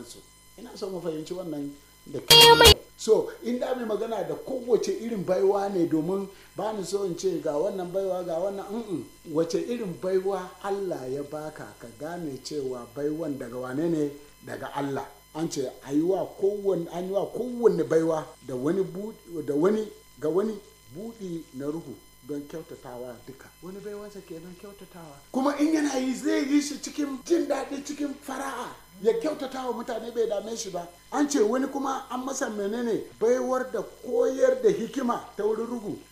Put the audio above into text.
sauransu ina so mu fahimci wannan da kyau so in da mai magana da kowace irin baiwa ne domin ba ni so in ce ga wannan baiwa ga wannan mm wace irin baiwa Allah ya baka ka gane cewa baiwan daga wane ne daga Allah an ce an yi wa kowanne baiwa da wani da wani ga wani buɗi na ruhu don kyautatawa duka wani baiwansa ke don kyautatawa kuma in yana yi zai yi shi cikin jin daɗi cikin fara'a ya kyautatawa mutane bai dame shi ba an ce wani kuma an masa menene baiwar da koyar da hikima ta wurin ruhu